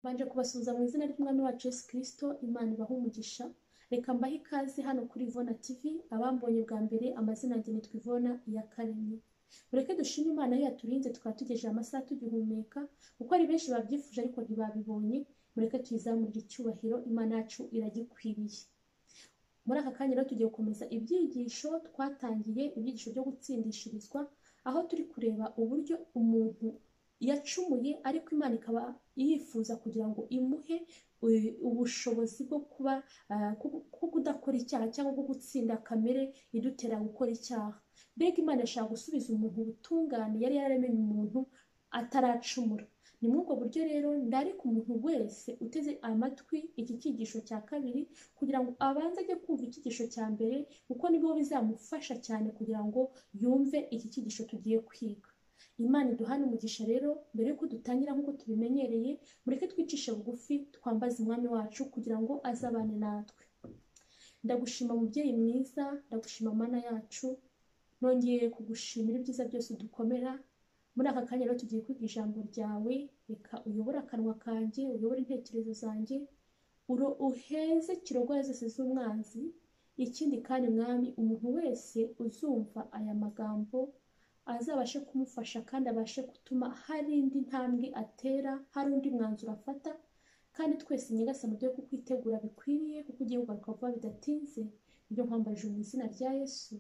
Mbanje kubasuhuza mu izina ry'Umwami wacu Yesu Kristo, Imana ibahe umugisha. Reka mbahe ikaze hano kuri Ivona TV, abambonye bwa mbere amazina yanjye nitwa Ivona Iyakaremye. Mureke dushime Imana aho yaturinze tukaba tugejeje amasaha tugihumeka, kuko ari benshi babyifuje ariko ntibabibonye, mureke tuyizamurire icyubahiro, Imana yacu iragikwiriye. Muri aka kanya rero tugiye gukomeza ibyigisho twatangiye, ibyigisho byo gutsindishirizwa, aho turi kureba uburyo umuntu yacumuye ariko Imana ikaba yifuza kugira ngo imuhe eh, ubushobozi bwo kuba ah, ku- ku kudakora icyaha cyangwa bwo gutsinda kamere idutera gukora icyaha. Mbega Imana ishaka gusubiza umuntu ubutungane yari yararemye umuntu ataracumura. Ni muri ubwo buryo rero ndarika umuntu wese uteze amatwi iki cyigisho cya kabiri kugira ngo abanze ajye kumva icyigisho cya mbere kuko nibwo bizamufasha cyane kugira ngo yumve iki cyigisho tugiye kwiga. Imana iduhane umugisha rero mbere yuko dutangira nk'uko tubimenyereye mureke twicishe bugufi twambaze umwami wacu kugira ngo azabane natwe. Ndagushima mubyeyi mwiza, ndagushima mana yacu, nongeye kugushimira ibyiza byose udukomera, muri aka kanya rero tugiye kwiga ijambo ryawe, reka uyobore akanwa kanjye, uyobore intekerezo zanjye, uro uheze kirogoya zose z'umwanzi, ikindi kandi mwami umuntu wese uzumva aya magambo azabashe kumufasha kandi abashe gutuma hari indi ntambwe atera, hari undi mwanzuro afata, kandi twese nyirasa mu byo kukwitegura bikwiriye, kuko ugiye kugaruka vuba bidatinze, ibyo nkwambajije mu izina rya Yesu.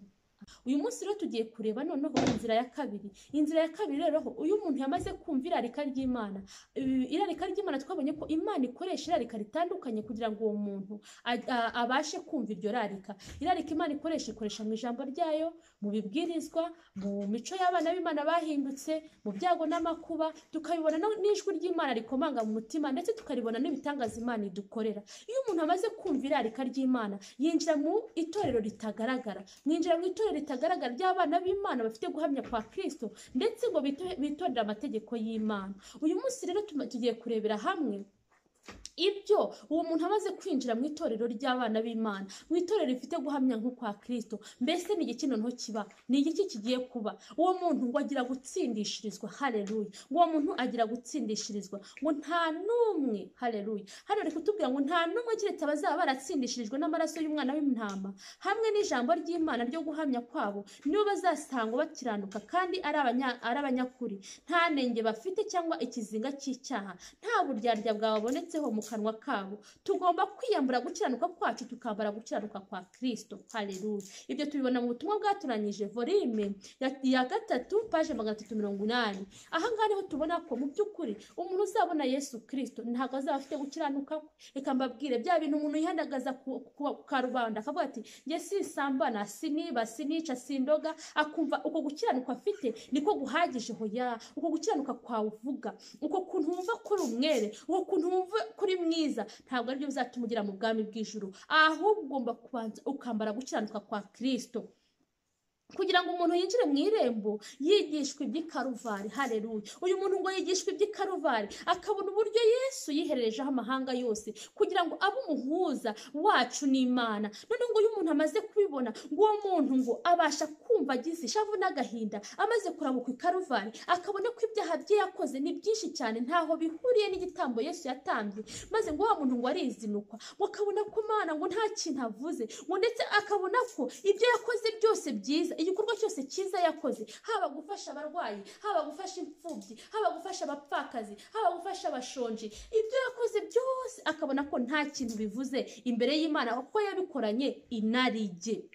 Uyu munsi rero tugiye kureba noneho inzira ya kabiri. Inzira ya kabiri rero ho, uyu muntu yamaze kumva irarika ry'Imana. Ibi- Irarika ry'Imana twabonye ko Imana ikoresha irarika ritandukanye kugira ngo uwo muntu a- a- abashe kumva iryo rarika. Irarika Imana ikoresha ikoresha mu ijambo ryayo, mu bibwirizwa, mu mico y'abana b'Imana bahindutse, mu byago n'amakuba, tukabibona no- n'ijwi ry'Imana rikomanga mu mutima ndetse tukaribona n'ibitangaza Imana idukorera. Iyo umuntu amaze kumva irarika ry'Imana, yinjira mu itorero ritagaragara mwinjira mu itorero ritagaragara ry'abana b'Imana bafite guhamya kwa Kristo ndetse ngo bito- bitondere amategeko y'Imana. Uyu munsi rero tuma- tugiye kurebera hamwe ibyo uwo muntu amaze kwinjira mu itorero ry'abana b'Imana mu itorero rifite guhamya nko kwa Kristo mbese ni igiki noneho kiba ni igiki kigiye kuba uwo muntu ngo agira gutsindishirizwa haleluya uwo muntu agira gutsindishirizwa ngo nta n'umwe haleluya hano reka kutubwira ngo nta n'umwe keretse abazaba baratsindishirijwe n'amaraso y'umwana w'intama hamwe n'ijambo ry'Imana ryo guhamya kwabo nibo bazasangwa bakiranuka kandi ari abanya- ari abanyakuri nta nenge bafite cyangwa ikizinga cy'icyaha nta buryarya bwababonetseho mu kanwa kabo tugomba kwiyambura gukiranuka kwacu tukambara gukiranuka kwa kirisito hareruya ibyo tubibona mu butumwa bwatoranyije volime ya- ya gatatu paje magana atatu mirongo inani aha ngaha niho tubona ko mu by'ukuri umuntu uzabona yesu kirisito ntabwo azaba afite gukiranuka kwe reka mbabwire bya bintu umuntu yihandagaza ku ku- ku karubanda akavuga ati njye sisambana siniba sinica sindoga akumva uko gukiranuka afite niko guhagije hoya uko gukiranuka kwawe uvuga uko kuntu wumva ko uri umwere uko kuntu wumva ko uri mwiza ntabwo aribyo bizatuma ugera mu bwami bw'ijuru ahubwo ugomba kubanza ukambara gukiranuka kwa kirisito kugira ngo umuntu yinjire mu irembo yigishwa iby'ikaruvari hareruya uyu muntu ngo yigishwa iby'ikaruvari akabona uburyo yesu yihererejeho amahanga yose kugira ngo abe umuhuza wacu n'imana noneho ngo iyo umuntu amaze kubibona ngo uwo muntu ngo abasha kumva agize ishavu n'agahinda amaze kurabuka ikaruvari akabona ko ibyaha bye yakoze ni byinshi cyane ntaho bihuriye n'igitambo yesu yatambye maze ngo wa muntu ngo arizinukwa ngo akabona ko mana ngo nta kintu avuze ngo ndetse akabona ko ibyo yakoze byose byiza igikorwa cyose cyiza yakoze haba gufasha abarwayi haba gufasha imfubyi haba gufasha abapfakazi haba gufasha abashonji ibyo yakoze byose akabona ko nta kintu bivuze imbere y'imana kuko yabikoranye inarijye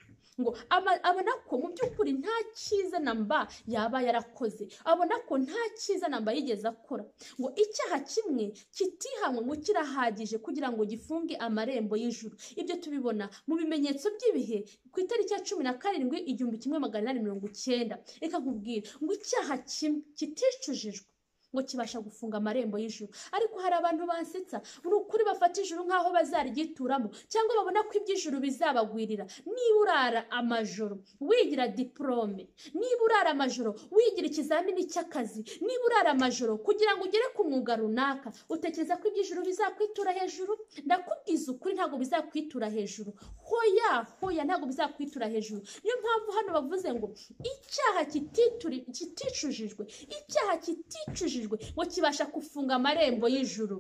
ngo ama- abona ko mu by'ukuri nta cyiza na mba yaba yarakoze abona ko nta cyiza na mba yigeze akora ngo icyaha kimwe kitihanywe ngo kirahagije kugira ngo gifunge amarembo y'ijuru ibyo tubibona mu bimenyetso by'ibihe ku itariki ya cumi na karindwi igihumbi kimwe magana inani mirongo icyenda reka nkubwire ngo icyaha kimwe kiticujijwe ngo kibasha gufunga amarembo y'ijuru ariko hari abantu bansetsa ni ukuri bafata ijuru nk'aho bazarigituramo cyangwa babona ko iby'ijuru bizabagwirira niba urara amajoro wigira diporome niba urara amajoro wigira ikizamini cy'akazi niba urara amajoro kugira ngo ugere ku mwuga runaka utekereza ko iby'ijuru bizakwitura hejuru ndakubwiza ukuri ntabwo bizakwitura hejuru hoya hoya ntabwo bizakwitura hejuru niyo mpamvu hano bavuze ngo icyaha kitituri- kiticujijwe icyaha kiticujijwe ngo kibasha gufunga amarembo y'ijuru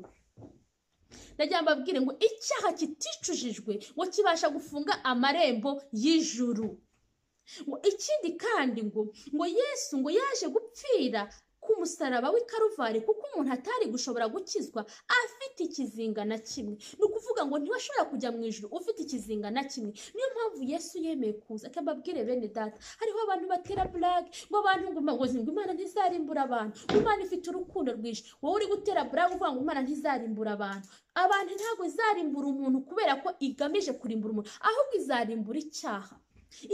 ndagira ngo mbabwire ngo icyaha kiticujijwe ngo kibasha gufunga amarembo y'ijuru ngo ikindi kandi ngo ngo yesu ngo yaje gupfira k'umusaraba w'i karuvari kuko umuntu atari gushobora gukizwa afite ikizinga na kimwe ni ukuvuga ngo ntiwashobora kujya mu ijoro ufite ikizinga na kimwe niyo mpamvu yesu yemeye kuza akababwire bene data hariho abantu batera burage ngo abantu ngo ngo imana ntizarimbura abantu ngo imana ifite urukundo rwinshi wowe uri gutera burage uvuga ngo imana ntizarimbura abantu abantu ntabwo izarimbura umuntu kubera ko igamije kurimbura umuntu ahubwo izarimbura icyaha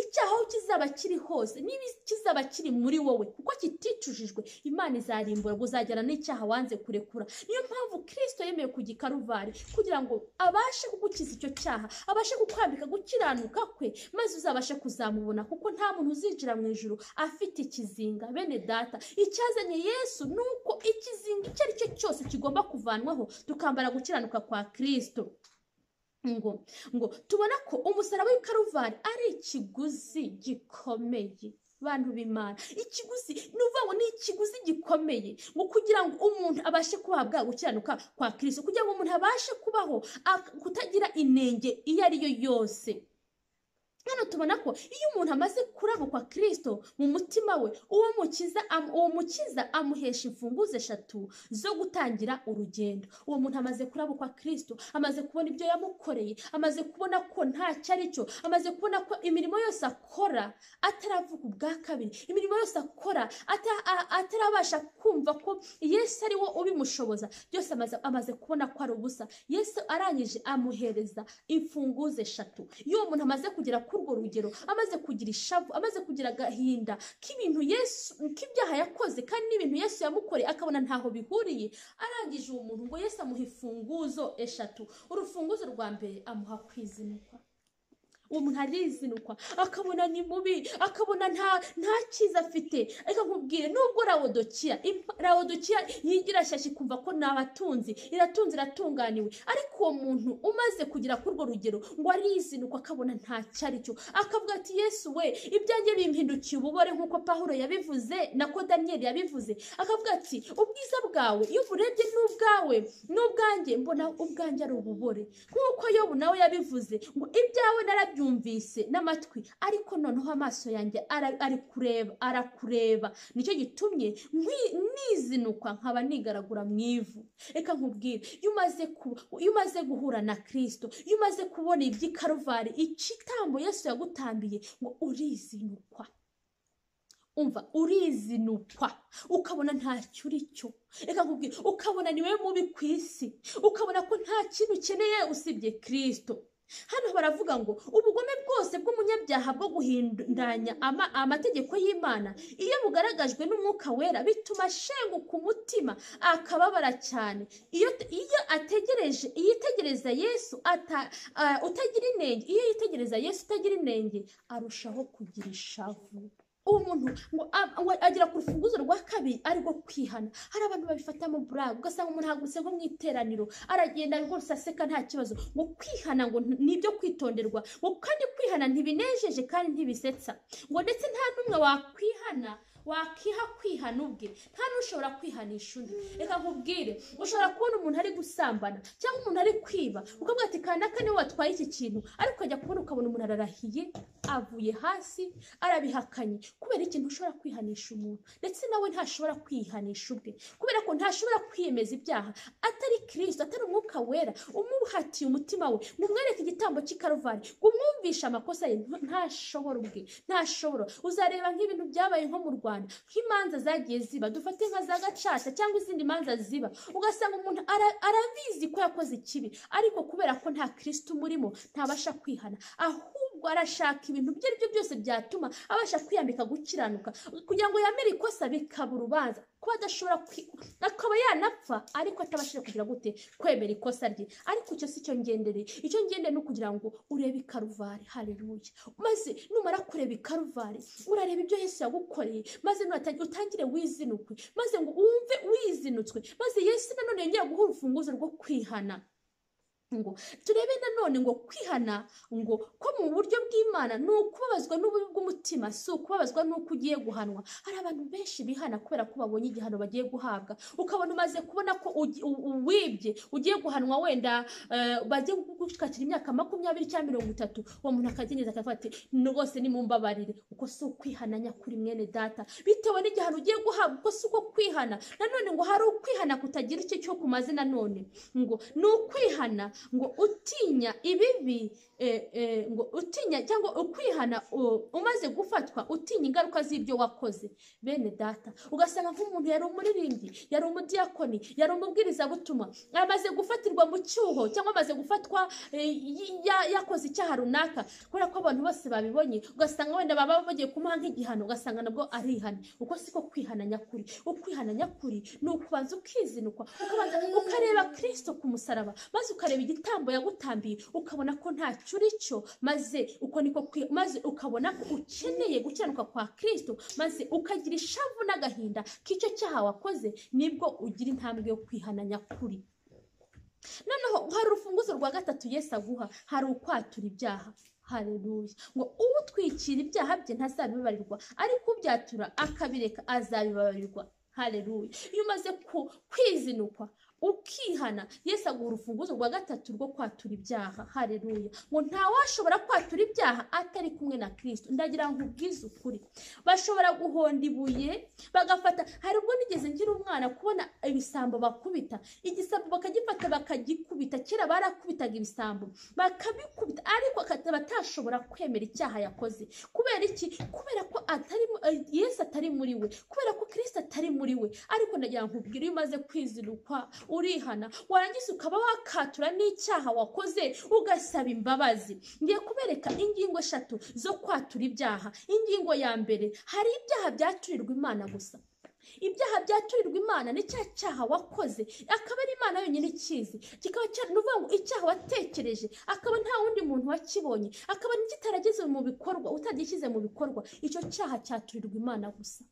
icyaha aho kizaba kiri hose niba kizaba kiri muri wowe kuko kiticujijwe imana izarimbura ngo uzagera n'icyaha wanze kurekura niyo mpamvu kirisito yemeye kujya i karuvari kugira ngo abashe kugukiza icyo cyaha abashe kukwambika gukiranuka kwe maze uzabashe kuzamubona kuko nta muntu uzinjira mu ijoro afite ikizinga bene data icyazanye yesu ni uko ikizinga icyo ari cyo cyose kigomba kuvanwaho tukambara gukiranuka kwa kirisito ngo ngo tubona ko umusaraba w'ikaruvari ari ikiguzi gikomeye bantu b'imana ikiguzi ni ukuvuga ngo ni ikiguzi gikomeye ngo kugira ngo umuntu abashe kuhabwa gukiranuka kwa kirisito kugira ngo umuntu abashe kubaho kutagira inenge iyo ari yo yose hano tubona ko iyo umuntu amaze kurabukwa kirisito mu mutima we uwo mukiza uwo mukiza amuhesha imfunguzo eshatu zo gutangira urugendo uwo muntu amaze kurabukwa kirisito amaze kubona ibyo yamukoreye amaze kubona ko ntacyo ari cyo amaze kubona ko imirimo yose akora ataravuga ubwa kabiri imirimo yose akora atarabasha kumva ko yesu ari we ubimushoboza byose amaze kubona ko ari ubusa yesu arangije amuhereza imfunguzo eshatu iyo uwo muntu amaze kugera ku urwo rugero amaze kugira ishavu amaze kugira agahinda k'ibintu yesu k'ibyaha yakoze kandi n'ibintu yesu yamukoreye akabona ntaho bihuriye arangije uwo muntu ngo yesu amuha imfunguzo eshatu urufunguzo rwa mbere amuha kwizinukwa uwo muntu arizinukwa akabona ni mubi akabona nta nta cyiza afite reka nkubwire nubwo rawodokiya rawodokiya yigira shyashya ikumva ko ni abatunzi iratunze iratunganiwe ariko uwo muntu umaze kugera kuri urwo rugero ngo arizinukwa akabona ntacyo ari cyo akavuga ati yesu we ibyanjye bimpindukiye ububore nk'uko pahuro yabivuze nako daniyeli yabivuze akavuga ati ubwiza bwawe iyo uburebye ni ubwawe ni ubwanjye mbona ubwanjye ari ububore nk'uko yobu nawe yabivuze ngo ibyawe narabyumva yumvise n'amatwi ariko noneho amaso yanjye ari kureba arakureba nicyo gitumye nizinukwa nkaba nigaragura mu ivu reka nkubwire iyo umaze guhura na kirisito iyo umaze kubona iby'ikaruvari ikitambo Yesu yagutambiye ngo urizinukwa umva urizinukwa ukabona ntacyo uri cyo reka nkubwire ukabona ni wowe mubi ku isi ukabona ko nta kintu ukeneye usibye kirisito hano baravuga ngo ubugome bwose bw'umunyabyaha bwo guhindanya amategeko y'imana iyo bugaragajwe n'umwuka wera bituma ashenguka umutima akababara cyane iyo ategereje iyo itegereza yesu utagira inenge iyo yitegereza yesu utagira inenge arushaho kugira ishavu uwo muntu ngo agera ku rufunguzo rwa kabiri ariko kwihana hari abantu babifatamo buraga ugasanga umuntu ahagurutse nko mu iteraniro aragenda rwose aseka nta kibazo ngo kwihana ngo ni ibyo kwitonderwa ngo kandi kwihana ntibinejeje kandi ntibisetsa ngo ndetse nta n'umwe wakwihana wakiha kwihana ubwe nta n'ushobora kwihanisha undi reka nkubwire ushobora kubona umuntu ari gusambana cyangwa umuntu ari kwiba ukavuga ati kandi aka niwe watwaye iki kintu ariko ukajya kubona ukabona umuntu ararahiye avuye hasi arabihakanye kubera ikintu ushobora kwihanisha umuntu ndetse nawe ntashobora kwihanisha ubwe kubera ko ntashobora kwiyemeza ibyaha atari kirisito atari umwuka wera umuhatiye umutima we ngo umwereke igitambo cy'ikaruvari ngo umwumvishe amakosa ye ntashobora ubwe ntashobora uzareba nk'ibintu byabaye nko mu rwanda nk'imanza zagiye ziba dufate nka za gacaca cyangwa izindi manza ziba ugasanga umuntu arabizi ko yakoze ikibi ariko kubera ko nta kirisiti umurimo ntabasha kwihana ahubwo arashaka ibintu ibyo ari byo byose byatuma abasha kwiyambika gukiranuka kugira ngo yamere ikosa bikaba urubanza kuba adashobora akaba yanapfa ariko atabashije kugira gute kwemera ikosa rye ariko icyo si cyo ngendereye icyo ngendere ni ukugira ngo urebe ikaruvari hareruye maze numara kureba ikaruvari urareba ibyo yesu yagukoreye maze utangire wizinukwe maze ngo wumve wizinutswe maze yesu nanone yongera guha urufunguzo rwo kwihana ngo turebe nanone ngo kwihana ngo ko mu buryo bw'imana ni ukubabazwa n'ububi bw'umutima si ukubabazwa n'uko ugiye guhanwa hari abantu benshi bihana kubera ko babonye igihano bagiye guhabwa ukabona umaze kubona ko ugi- u- uwibye ugiye guhanwa wenda eh, bagiye gushakira imyaka makumyabiri cyangwa mirongo itatu uwo muntu akageneza akavuga ati rwose nimumbabarire uko si ukwihana nyakuri mwene data bitewe n'igihano ugiye guhabwa uko si uko kwihana nanone ngo hari ukwihana kutagira icyo cyo kumaze nanone ngo ni ukwihana ngo utinya ibibi eh, eh, ngo utinya cyangwa ukwihana u- umaze gufatwa utinya ingaruka z'ibyo wakoze bene data ugasanga nk'umuntu yari umuririmbyi yari umudiyakoni yari umubwirizabutumwa amaze gufatirwa mu cyuho cyangwa amaze gufatwa eh, y- ya- yakoze icyaha runaka kubera ko abantu bose babibonye ugasanga wenda baba bagiye kumuha nk'igihano ugasanga nabwo arihana uko siko kwihana nyakuri ukwihana nyakuri ni ukubanza ukizinukwa ukabanza ukareba kirisito ku musaraba maze ukareba igitambo yagutambiye ukabona ko ntacyo uri cyo maze uko niko kwi- maze ukabona ko ukeneye gukiranuka kwa kirisito maze ukagira ishavu n'agahinda k'icyo cyaha wakoze nibwo ugira intambwe yo kwihana nyakuri noneho hari urufunguzo rwa gatatu yesu aguha hari ukwatura ibyaha hareruya ngo utwikira ibyaha bye ntazabibabarirwa ariko ubyatura akabireka azabibabarirwa hareruya iyo umaze ku- kwizinukwa ukihana yesu aguha urufunguzo rwa gatatu rwo kwatura ibyaha hareruya ngo ntawashobora kwatura ibyaha atari kumwe na kirisito ndagira ngo ubwize ukuri bashobora guhonda ibuye bagafata hari ubwo nigeze ngira umwana kubona ibisambo bakubita igisambo bakagifata bakagikubita kera barakubitaga ibisambo bakabikubita ariko akaba atashobora kwemera icyaha yakoze kubera iki kubera ko atari mu- eh, yesu atari muri we kubera ko kirisita atari muri we ariko ndagira ngo nkubwire iyo umaze kwizinukwa urihana warangiza ukaba wakatura n'icyaha wakoze ugasaba imbabazi ngiye kubereka ingingo eshatu zo kwatura ibyaha ingingo ya mbere hari ibyaha byaturirwa imana gusa ibyaha byaturirwa imana ni cya cyaha wakoze akaba ari imana yonyine ikizi kikaba cyari ni ukuvuga ngo icyaha watekereje akaba nta wundi muntu wakibonye akaba kitarageze mu bikorwa utagishyize mu bikorwa icyo cyaha cyaturirwa imana gusa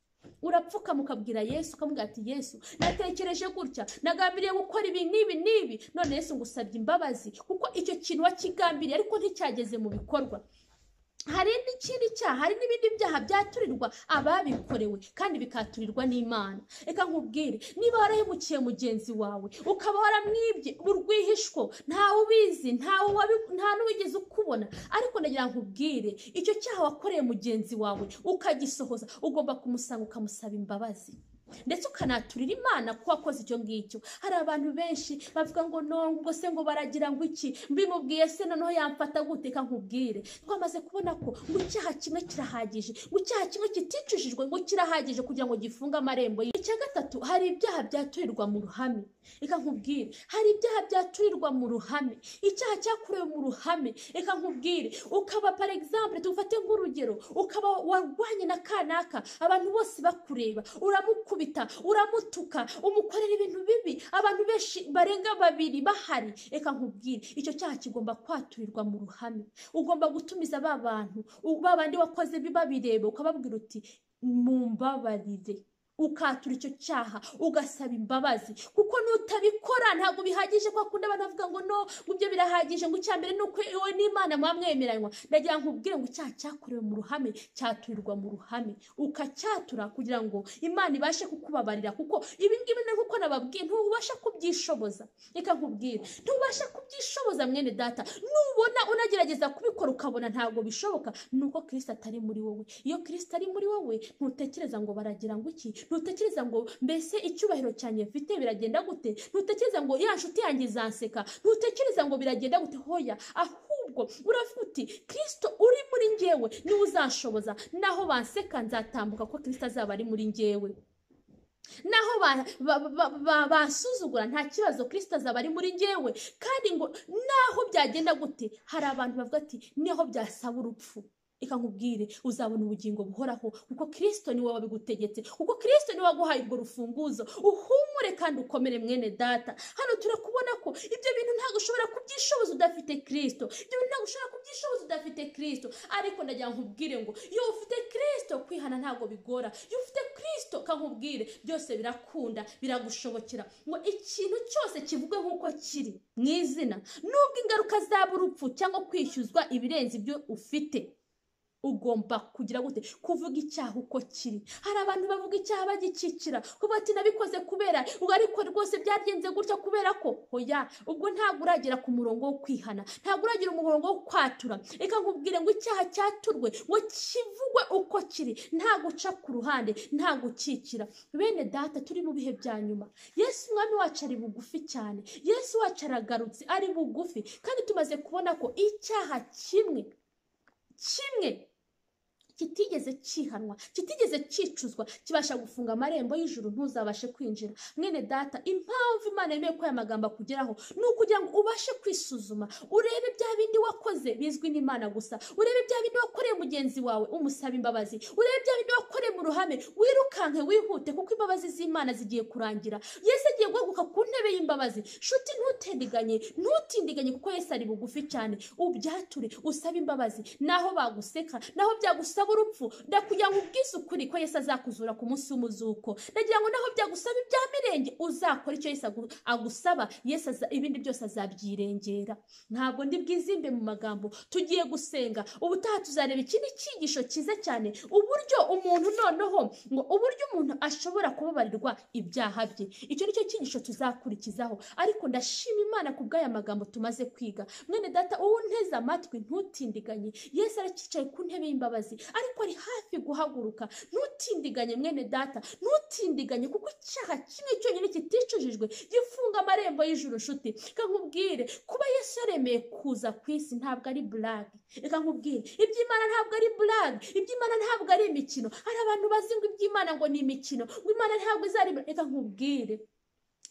urapfukama ukabwira yesu ukamubwira ati yesu natekereje gutya nagambiriye gukora ibi n'ibi n'ibi none yesu ngusabye imbabazi kuko icyo kintu wakigambiriye ariko nticyageze mu bikorwa hari n'ikindi cyaha hari n'ibindi byaha byaturirwa ababikorewe kandi bikaturirwa n'imana reka nkubwire niba warahemukiye mugenzi wawe ukaba waramwibye urwihishwa ntawe ubizi ntawe wabi- nta n'uwigeze ukubona ariko ndagira ngo nkubwire icyo cyaha wakoreye mugenzi wawe ukagisohoza ugomba kumusanga ukamusaba imbabazi ndetse ukanaturira imana ko wakoze icyo ngicyo hari abantu benshi bavuga ngo nongo ubwo se ngo baragira ngo iki mbimubwiye se noneho yamfata gute Reka nkubwire twamaze kubona ko ngo icyaha kimwe kirahagije ngo icyaha kimwe kiticujijwe ngo kirahagije kugira ngo gifunge amarembo ye icya gatatu hari ibyaha byaturirwa mu ruhame reka nkubwire hari ibyaha byaturirwa mu ruhame icyaha cyakorewe mu ruhame reka nkubwire ukaba par exemple tufate nk'urugero ukaba warwanye na kanaka abantu bose bakureba uramukubita uramutuka umukorera ibintu bibi abantu benshi barenga babiri bahari reka nkubwire icyo cyaha kigomba kwaturirwa mu ruhame ugomba gutumiza ba bantu u- ba bandi wakoze babireba ukababwira uti mumbabarire ukatura icyo cyaha ugasaba imbabazi kuko nutabikora ntabwo bihagije ko akunda abantu bavuga ngo no ngo ibyo birahagije ngo icya mbere ni uko wowe n'imana mwamwemeranywa ndagira ngo ubwire ngo icyaha cyakorewe mu ruhame cyaturirwa mu ruhame ukacyatura kugira ngo imana ibashe kukubabarira kuko ibi ngibi ni nk'uko nababwiye ntubasha kubyishoboza reka nkubwire ntubasha kubyishoboza mwene data nubona unagerageza kubikora ukabona ntabwo bishoboka ni uko kirisita atari muri wowe iyo kirisita ari muri wowe ntutekereza ngo baragira ngo iki ntutekereza ngo mbese icyubahiro cyanjye mfite biragenda gute ntutekereza ngo ya nshuti yanjye izanseka ntutekereza ngo biragenda gute hoya ahubwo uravuga uti kirisito uri muri njyewe niwe uzanshoboza naho banseka nzatambuka ko kirisito azaba ari muri njyewe naho ba- ba- ba- ba- basuzugura nta kibazo kirisita azaba ari muri njyewe kandi ngo naho byagenda gute hari abantu bavuga ati niho byasaba urupfu reka nkubwire uzabona ubugingo buhoraho kuko kirisito niwe wabigutegetse kuko kirisito niwe waguhaye urwo rufunguzo uhumure kandi ukomere mwene data hano turakubona ko ibyo bintu ntabwo ushobora kubyishoboza udafite kirisito ibyo bintu ntabwo ushobora kubyishoboza udafite kirisito ariko ndagira ngo nkubwire ngo iyo ufite kirisito kwihana ntabwo bigora iyo ufite kirisito kristo kankubwire byose birakunda biragushobokera ngo ikintu cyose kivuge nk'uko kiri mu izina nubwo ingaruka zaba urupfu cyangwa kwishyuzwa ibirenze ibyo ufite ugomba kugira gute kuvuga icyaha uko kiri hari abantu bavuga icyaha bagikikira kuba ati nabikoze kubera ngo ariko rwose byagenze gutya kubera ko hoya ubwo ntabwo uragera ku murongo wo kwihana ntabwo uragera umurongo wo kwatura reka nkubwire ngo icyaha cyaturwe ngo kivugwe uko kiri nta guca ku ruhande nta gukikira bene data turi mu bihe bya nyuma yesu umwami wacu ari bugufi cyane yesu wacu aragarutse ari bugufi kandi tumaze kubona ko icyaha kimwe kimwe kitigeze cyihanwa kitigeze cyicuzwa kibasha gufunga amarembo y'ijuru ntuzabashe kwinjira mwene data impamvu imana yemeye ko aya magambo akugeraho ni ukugira ngo ubashe kwisuzuma urebe bya bindi wakoze bizwi n'imana gusa urebe bya bindi wakoreye mugenzi wawe umusaba imbabazi urebe bya bindi wakoreye mu ruhame wirukanke wihute kuko imbabazi z'imana zigiye kurangira yesu agiye guhaguruka ku ntebe y'imbabazi nshuti ntutendiganye ntutindiganye kuko yesu ari bugufi cyane ubyature usabe imbabazi naho baguseka naho byagusaba urupfu ndakugira ngo ubwize ukuri ko Yesu azakuzura ku munsi w'umuzuko ndagira ngo naho byagusaba ibya mirenge uzakora icyo Yesu agu- agusaba Yesu aza- ibindi byose azabyirengera ntabwo ndi bwizimbe mu magambo tugiye gusenga ubutaha tuzareba ikindi cyigisho cyiza cyane uburyo umuntu noneho ngo uburyo umuntu ashobora kubabarirwa ibyaha bye icyo ni cyo cyigisho tuzakurikizaho ariko ndashima imana ku bw'aya magambo tumaze kwiga mwene data uwo unteze amatwi ntutindiganye yesu aracyicaye ku ntebe y'imbabazi ariko ari hafi guhaguruka ntutindiganye mwene data ntutindiganye kuko icyaha kimwe cyonyine kiticujijwe gifunga amarembo y'ijuru nshuti reka nkubwire kuba yesu yaremeye kuza ku isi ntabwo ari burage reka nkubwire iby'imana ntabwo ari burage iby'imana ntabwo ari imikino hari abantu bazi ngo iby'imana ngo ni imikino ngo imana ntabwo izari reka nkubwire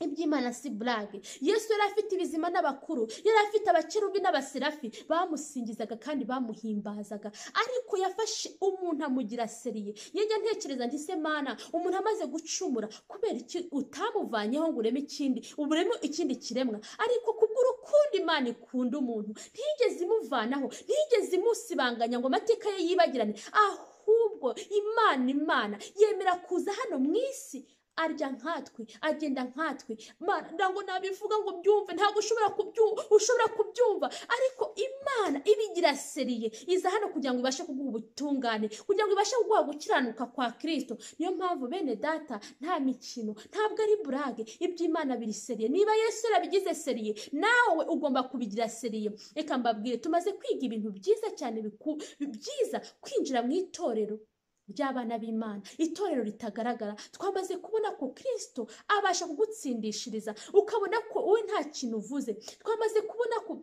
iby'imana si burage yesu yari afite ibizima n'abakuru yari afite abakerubi n'abaserafi bamusingizaga kandi bamuhimbazaga ariko yafashe umuntu amugira seriye yajya ntekereza nti se mana umuntu amaze gucumura kubera iki utamuvanyeho ngo ureme ikindi ubureme ikindi kiremwa ariko kubw'urukundo imana ikunda umuntu ntiyigeze imuvanaho ntiyigeze imusibanganya ngo amateka ye yibagirane ahubwo imana imana yemera kuza hano mu isi arya nkatwe agenda nkatwe Mana, ntabwo nabivuga ngo byumve ntabwo ushobora kubyumva ushobora kubyumva ariko imana ibigira seriye iza hano kugira ngo ibashe kuguha ubutungane kugira ngo ibashe kuguha gukiranuka kwa kirisito niyo mpamvu bene data nta mikino ntabwo ari burage iby'imana biri seriye niba yesu yarabigize seriye nawe ugomba kubigira seriye reka mbabwire tumaze kwiga ibintu byiza cyane biku- byiza kwinjira mu itorero ry'abana b'imana itorero ritagaragara twamaze kubona ko kirisito abasha kugutsindishiriza ukabona ko wowe nta kintu uvuze twamaze kubona ko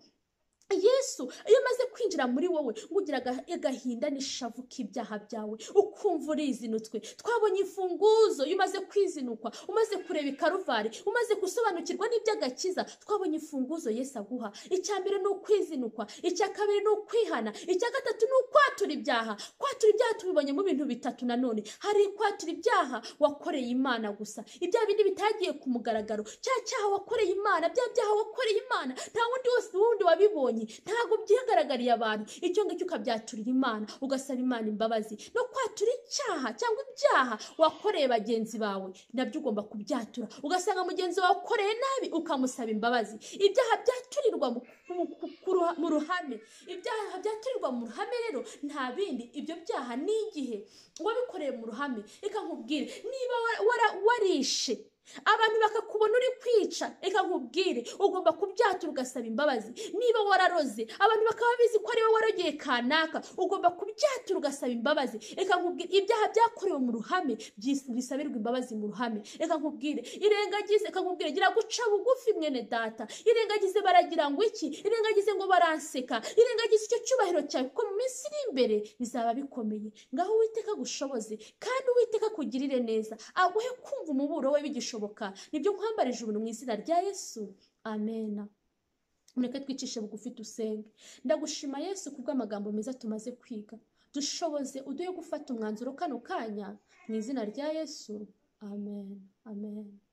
yesu iyo amaze kwinjira muri wowe ugira aga- agahinda n'ishavu k'ibyaha byawe ukumva urizinutswe twabonye imfunguzo iyo umaze kwizinukwa umaze kureba ikaruvari umaze gusobanukirwa n'iby'agakiza twabonye imfunguzo yesu aguha icya mbere ni ukwizinukwa icya kabiri ni ukwihana icya gatatu ni ukwatura ibyaha kwatura ibyaha tubibonye mu bintu bitatu nanone hari kwatura ibyaha wakoreye imana gusa ibyaha bindi bitagiye ku mugaragaro cya cyaha wakoreye imana bya byaha wakoreye imana nta wundi wose wundi wabibonye ntabwo byihagaragariye abantu icyo ngicyo ukabyaturira imana ugasaba imana imbabazi no kwatura icyaha cyangwa ibyaha wakoreye bagenzi bawe nabyo ugomba kubyatura ugasanga mugenzi wawe ukoreye nabi ukamusaba imbabazi ibyaha byaturirwa mu- mu- ku- ku ruha- mu ruhame ibyaha byaturirwa mu ruhame rero nta bindi ibyo byaha ni igihe wabikoreye mu ruhame reka nkubwire niba wara- wara- warishe abantu bakakubona uri kwica reka nkubwire ugomba kubyatura ugasaba imbabazi niba wararoze abantu bakaba bizi ko ariwe warogeye kanaka ugomba kubyatura ugasaba imbabazi reka nkubwire ibyaha byakorewe mu ruhame byis- bisabirwa imbabazi mu ruhame reka nkubwire irengagize reka nkubwire gira guca bugufi mwene data irengagize baragira ngo iki irengagize ngo baranseka irengagize icyo cyubahiro cyawe kuko mu minsi iri imbere bizaba bikomeye ngaho uwiteka agushoboze kandi uwiteka akugirire neza aguhe kumva umuburo we bigishoboka nibyo nkwambarije ubuntu mu izina rya yesu amena mureke twicishe bugufi dusenge ndagushima yesu kubw'amagambo meza tumaze kwiga dushoboze uduhe gufata umwanzuro kano kanya mu izina rya yesu amen amen